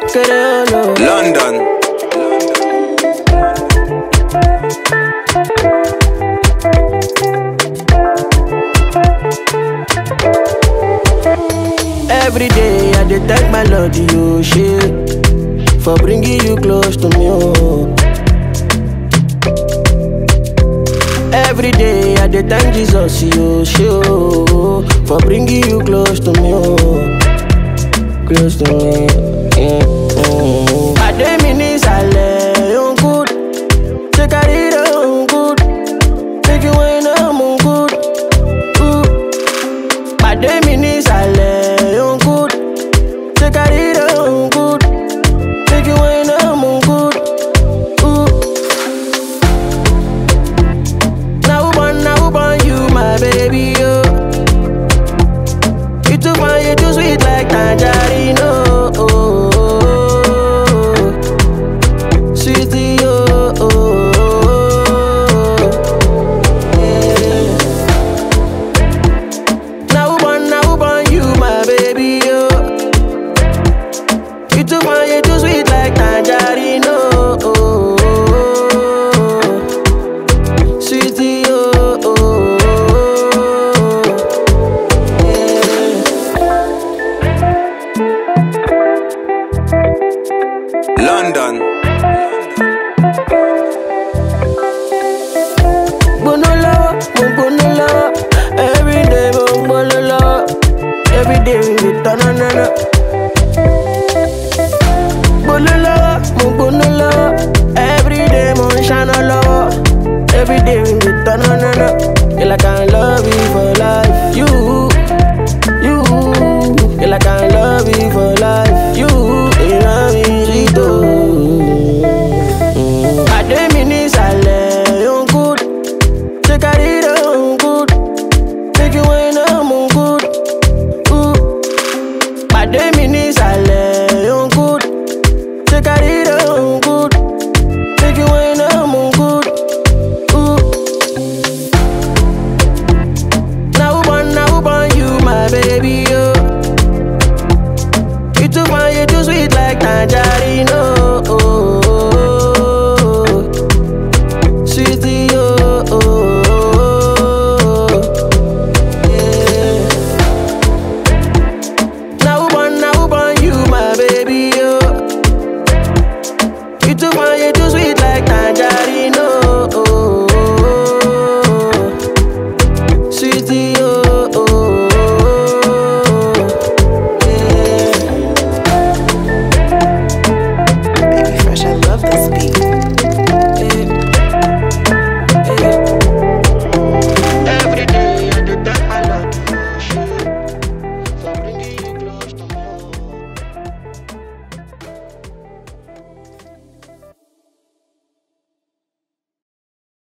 Creole. London. Every day I dey thank my Lord, you shit, for bringing you close to me. Oh. Every day I dey thank Jesus, you shit, oh, for bringing you close to me. Oh. Close to me. Yeah. Mm. Pàdé mi ní ìsàlẹ̀ òun good, ṣé kárí rẹ̀ òun good, make you wine am òun good. Ooh. Pàdé mi ní ìsàlẹ̀ òun good, ṣé kárí rẹ̀ òun good, make you wine am òun good. Ooh. Na who born, na who born you, my baby, yo. You too fine, you too sweet like tangerine, oh. oh, oh, oh. Sweetie, oh, oh, oh. Yeah. Now who born, now who born you, my baby, yo. You too fine, you too sweet like tangerine, oh, oh, oh, oh. Sweetie, oh, oh, oh, oh. Yeah. London. gbóná lọ́wọ́ mo gbóná lọ́wọ́ everyday mo gbóná lọ́wọ́ everyday we dey tọ́nà náná. gbóná lọ́wọ́ mo gbóná lọ́wọ́ everyday mo ń ṣáná lọ́wọ́ everyday we dey tọ́nà náná. Girl, I can love you for life. You, you, girl, I can love you for life. You, you know me, Rito. Pàdé mi ní ìsàlẹ̀ òun good. Take a read on good. Make you wine am on good. Ooh. Pàdé mi ní ìsàlẹ̀ on good. Take a read on good. Make you wine am on good. Ooh. Now who born, now who born you, my baby, yo. You too fine, you too sweet like tangerine.